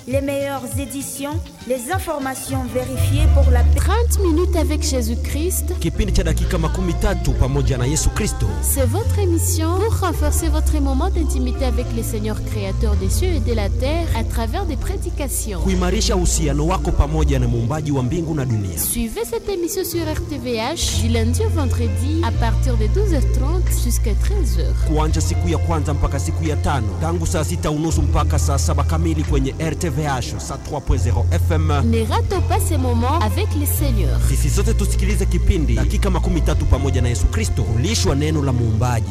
les meilleures éditions, les informations vérifiées pour la paix. 30 minutes avec Jésus-Christ, kipindi cha dakika makumi tatu pamoja na yesu kristo c'est votre émission pour renforcer votre moment d'intimité avec le Seigneur créateur des cieux et de la terre à travers des prédications. kuimarisha uhusiano wako pamoja na muumbaji wa mbingu na dunia Suivez cette émission sur RTVH du lundi au vendredi à partir de 12h30 jusqu'à 13h. kuanja siku ya kwanza mpaka siku ya tano tangu saa sita unusu mpaka saa saba kamili kwenye rtvh saa 3.0 fm Ne ratez pas ces moments avec le Seigneur. sisi sote tusikilize kipindi dakika makumi tatu pamoja na yesu kristo kulishwa neno la muumbaji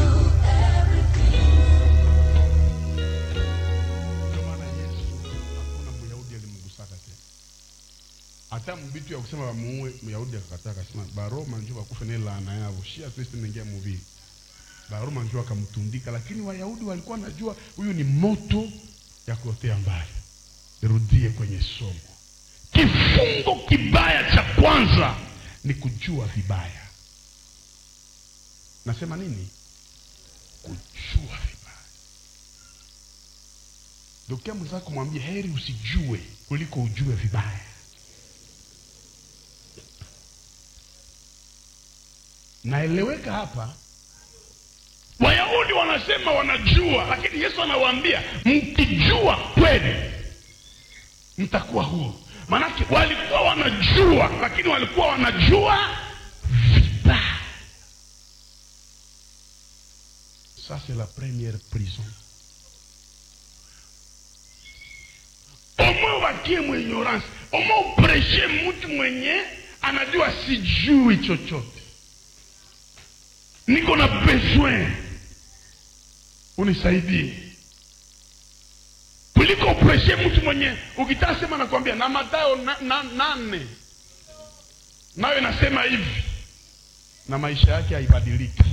Ndio maana Yesu hakuna Myahudi alimgusaka tena. Hata mbitu ya kusema wamuue Myahudi akakataa, akasema Baroma njoo wakufe ni laana yao, shia Kristo inaingia muvili. Baroma njoo akamtundika, lakini Wayahudi walikuwa wanajua huyu ni moto ya kuotea mbali. Nirudie kwenye somo, kifungo kibaya cha kwanza ni kujua vibaya. Nasema nini? Kujua vibaya. Dokea mwenzako mwambie heri usijue kuliko ujue vibaya. Naeleweka hapa? Wayahudi wanasema wanajua, lakini Yesu anawaambia mkijua kweli mtakuwa huru. Maanake walikuwa wanajua, lakini walikuwa wanajua vibaya. Ça c'est la première prison. omwe ubakie mwenyorance omwe upreshe mtu mwenye anajua sijui chochote niko na besoin unisaidie kuliko upreshe mtu mwenye ukitaka sema nakwambia na matayo na, na, nane nayo inasema hivi na maisha yake haibadiliki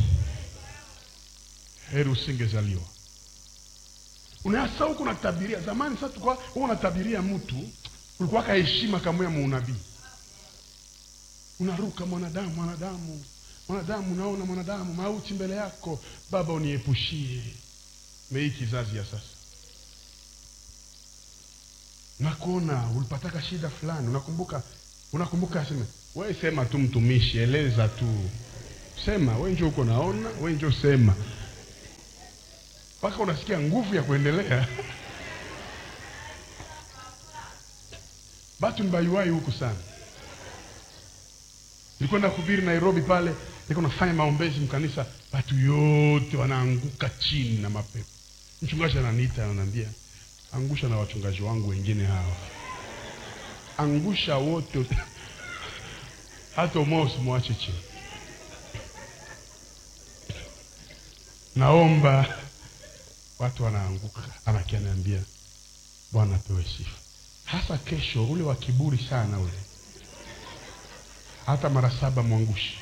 heri usingezaliwa unasa huku unatabiria zamani sasa tulikuwa huko unatabiria mtu kulikuwa ka heshima kama ya muunabii unaruka mwanadamu mwanadamu mwanadamu unaona mwanadamu mauti mbele yako baba uniepushie mei kizazi ya sasa nakuona ulipataka shida fulani unakumbuka unakumbuka aseme we sema tu mtumishi eleza tu sema we njo uko naona we njo sema mpaka unasikia nguvu ya kuendelea batu ni baiwai huku sana nilikwenda kuhubiri nairobi pale niko nafanya maombezi mkanisa batu yote wanaanguka chini na mapepo mchungaji ananiita ananiambia angusha na wachungaji wangu wengine hawa angusha wote hata umoja usimwache chini naomba watu wanaanguka anakia niambia bwana apewe sifa hasa kesho ule wa kiburi sana ule hata mara saba mwangushi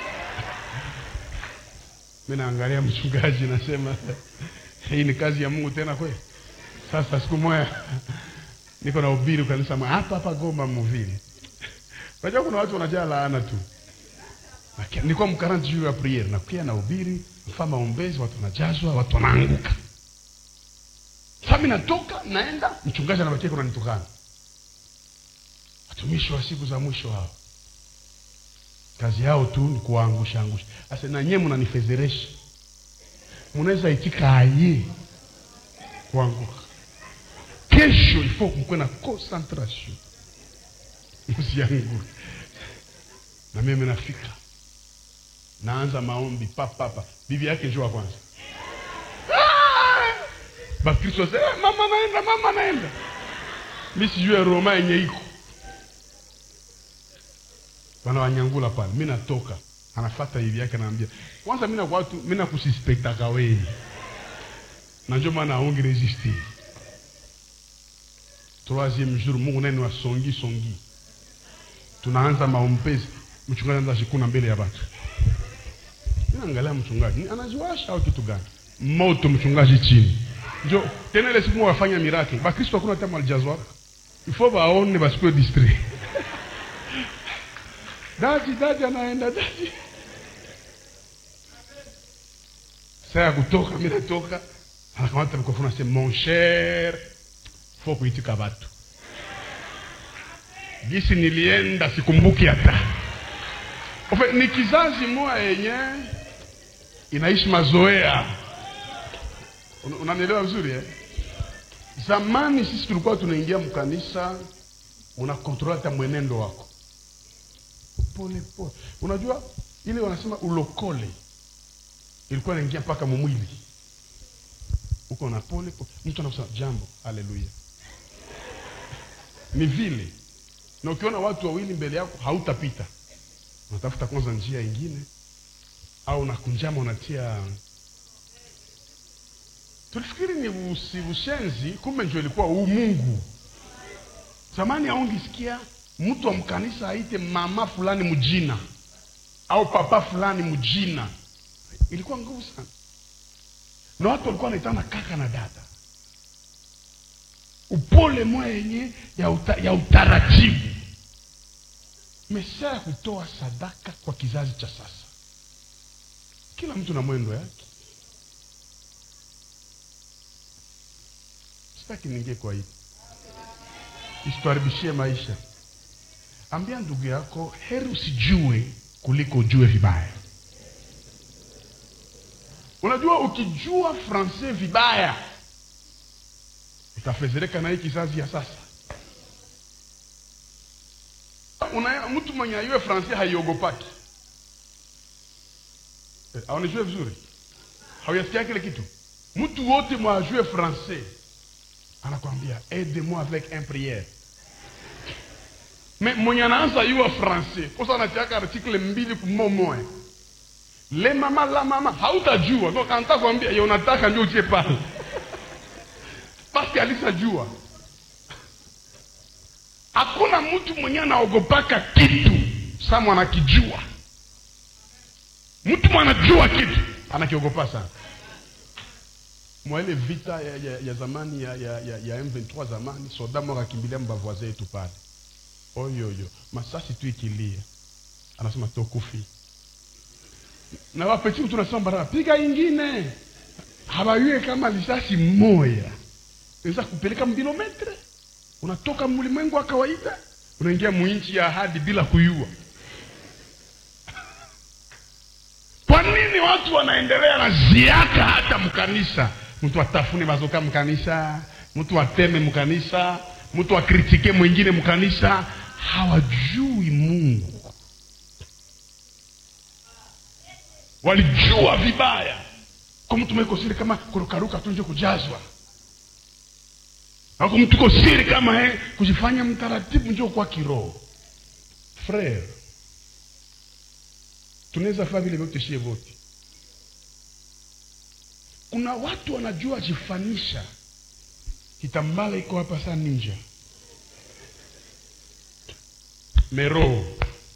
mi naangalia mchungaji nasema hii ni kazi ya mungu tena kweli sasa siku moja niko na ubiri kanisa moja hapa hapa goma muvili unajua kuna watu wanajaa laana tu Nakia- nilikuwa mkaranti juu ya priere nakia na ubiri mfaa maombezi watu wanajazwa watu wanaanguka sasa mimi natoka naenda mchungaji anabakia kuna nitukana watumishi wa siku za mwisho hao kazi yao tu ni kuwaangusha angusha sasa na nyewe mnanifezeresha mnaweza itika aye kuanguka kesho ifo mkuwe na concentration msianguke na mimi nafika naanza maombi papapa bibi yake njoo wa kwanza bakristo wasema, "Eh, mama naenda mama naenda mi sijue roma yenye iko wanawanyangula pale mi natoka anafata hivi yake anaambia kwanza mi nakwatu mi nakusispektaka wei na njo maana aongi resiste troisième jour mungu nani wa songi songi tunaanza maombezi mchungaji anaanza shikuna mbele ya watu naangalia mchungaji ni anajiwasha au kitu gani moto mchungaji chini njo tena ile siku wafanya mirake bakristo hakuna hata malijazwa ifo baone basikuwe distrait daji daji anaenda daji saa ya kutoka mi natoka anakamata mikrofoni asema mon cher fo kuitika watu gisi nilienda sikumbuki hata Ofe, ni kizazi moya yenye inaishi mazoea Un- unanielewa vizuri eh? zamani sisi tulikuwa tunaingia mkanisa unakontrola hata mwenendo wako pole pole unajua ile wanasema ulokole ilikuwa inaingia mpaka mumwili uko na pole pole mtu anakusema jambo haleluya ni vile na ukiona watu wawili mbele yako hautapita unatafuta kwanza njia ingine au unakunjama unatia tulifikiri ni usi ushenzi kumbe ndio ilikuwa umungu zamani aungisikia mtu wa mkanisa aite mama fulani mjina au papa fulani mjina ilikuwa nguvu sana na watu walikuwa wanaitana kaka na dada upole moya yenye ya, uta, ya utaratibu mesia ya kutoa sadaka kwa kizazi cha sasa kila mtu na mwendo yake sitaki ningie kwa hivi isituharibishie maisha ambia ndugu yako heri usijue kuliko ujue vibaya unajua ukijua francais vibaya utafezereka na hii kizazi ya sasa Una, mtu mwenye ayue francais haiogopaki eh, aonijue vizuri hauyasikia kile kitu mtu wote mwajue francais anakwambia aide moi avec un priere me mwenye anaanza yua francais kosa anatiaka artikle mbili kumomoe le mama la mama hautajua donc anataka kuambia ye unataka ndio utie pale paske alisajua hakuna mtu mwenye anaogopaka kitu sa mwanakijua mtu mwanajua kitu anakiogopa sana mwa ile vita ya, ya, ya zamani ya, ya, ya, ya M23 zamani soda moko akimbilia mbavoise yetu pale oyoyo masasi tu ikilia anasema tokufi na wapeti mtu nasema barabara piga ingine habayue kama lisasi moya inaweza kupeleka mkilometre unatoka mlimwengu wa kawaida unaingia mwinchi ya ahadi bila kuyua kwa nini watu wanaendelea na ziaka hata mkanisa mtu atafune bazoka mkanisa mtu ateme mkanisa mtu akritike mwingine mkanisa hawajui mungu walijua vibaya kwa mtu mweko siri kama kurukaruka tu nje kujazwa ako mtu ko siri kama he kujifanya mtaratibu njo kwa kiroho frere tunaweza faa vile vyote shie vote kuna watu wanajua jifanisha kitambala iko hapa saa ninja meroho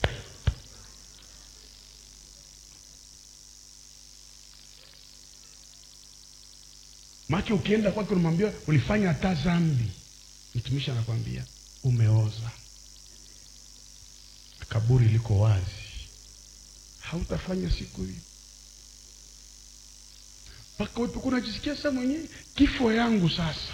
make ukienda kwake unamwambia ulifanya hata zambi mtumishi anakwambia umeoza kaburi liko wazi hautafanya siku hii mpaka wepe unajisikia sasa mwenyewe kifo yangu sasa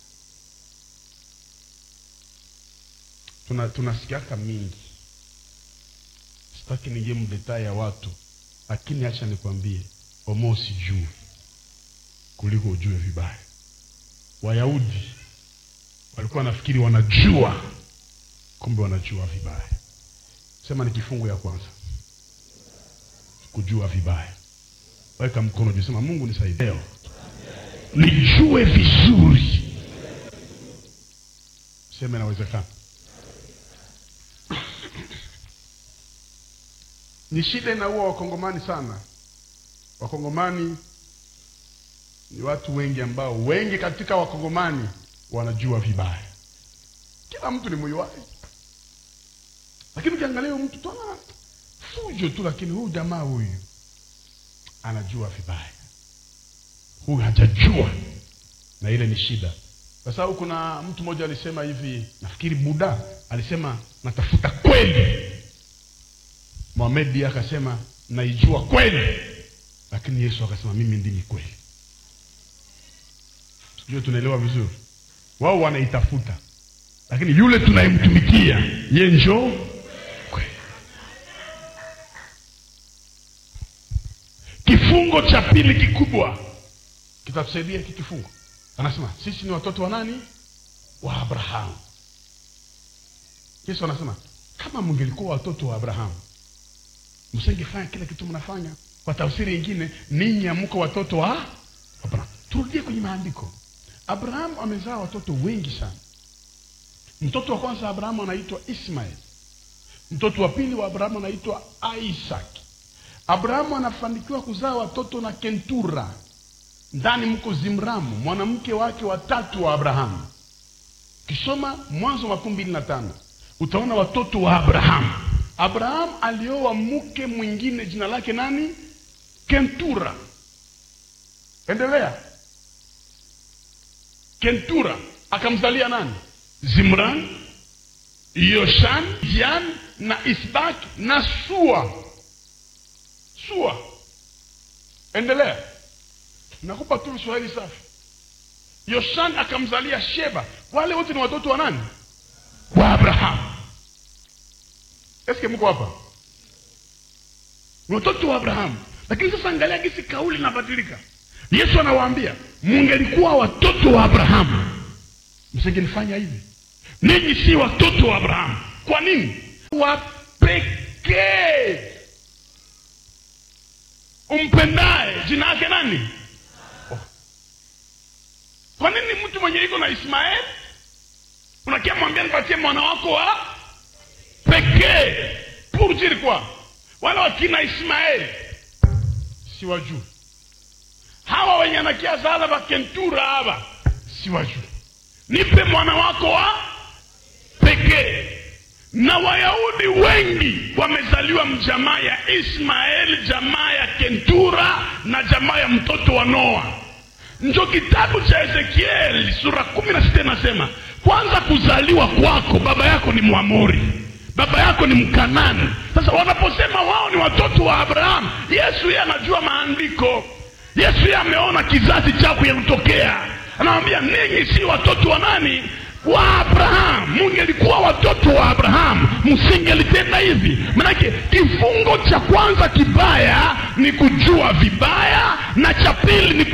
tuna tunasikiaka mingi sitaki ningie mdetaa ya watu lakini acha nikwambie omo usijue kuliko ujue vibaya wayahudi walikuwa nafikiri wanajua kumbe wanajua vibaya sema ni kifungu ya kwanza kujua vibaya weka mkono juu sema mungu nisaidie leo nijue vizuri sema inawezekana ni shida inaua wakongomani sana wakongomani ni watu wengi ambao wengi katika wakongomani wanajua vibaya kila mtu ni mwiwaji lakini ukiangalia huyu mtu tona fujo tu lakini huyu jamaa huyu anajua vibaya huyu hajajua na ile ni shida kwa sababu kuna mtu mmoja alisema hivi nafikiri buda alisema natafuta kweli mohamedi akasema naijua kweli lakini yesu akasema mimi ndimi kweli sijue tunaelewa vizuri wao wanaitafuta lakini yule tunayemtumikia ye njo kweli. kifungo cha pili kikubwa kitatusaidia hiki kifungo anasema sisi ni watoto wa nani wa abrahamu yesu anasema kama mngelikuwa watoto wa abrahamu msingefanya kile kitu mnafanya kwa tafsiri ingine ninyi amko watoto wa abrahamu turudie kwenye maandiko abrahamu amezaa watoto wengi sana mtoto wa kwanza abrahamu anaitwa ismael mtoto wa pili wa abrahamu anaitwa isaac abrahamu anafanikiwa kuzaa watoto na kentura ndani mko zimramu mwanamke wake watatu wa abrahamu kisoma mwanzo makumi mbili na tano utaona watoto wa abrahamu abrahamu alioa mke mwingine jina lake nani kentura endelea kentura akamzalia nani zimran yoshan jan na isbak na sua sua endelea nakupa tu swahili safi yoshan akamzalia sheba wale wote ni watoto wa nani wa abrahamu eske mko hapa ni watoto wa abrahamu lakini sasa angalia gisi kauli inabadilika yesu anawaambia mungelikuwa watoto wa abrahamu msingelifanya hivi ninyi si watoto wa abrahamu kwa nini wa pekee umpendaye jina yake nani oh. kwa nini mtu mwenye iko na ismael unakia mwambia nipatie mwana wako wa pekee pour dire quoi wale wakina ismaeli si wajuu hawa wenye anakia zala vakentura hava si wajuu nipe mwana wako wa pekee na wayahudi wengi wamezaliwa mjamaa ya ismaeli jamaa ya kentura na jamaa ya mtoto wa noa njo kitabu cha ezekieli sura kumi na sita inasema kwanza kuzaliwa kwako baba yako ni mwamori baba yako ni mkanani sasa wanaposema wao ni watoto wa abrahamu yesu yeye anajua maandiko yesu yeye ameona kizazi chako yalitokea anawambia ninyi si watoto wa nani wa abrahamu mungelikuwa watoto wa abrahamu msingelitenda hivi manake kifungo cha kwanza kibaya ni kujua vibaya na cha pili ni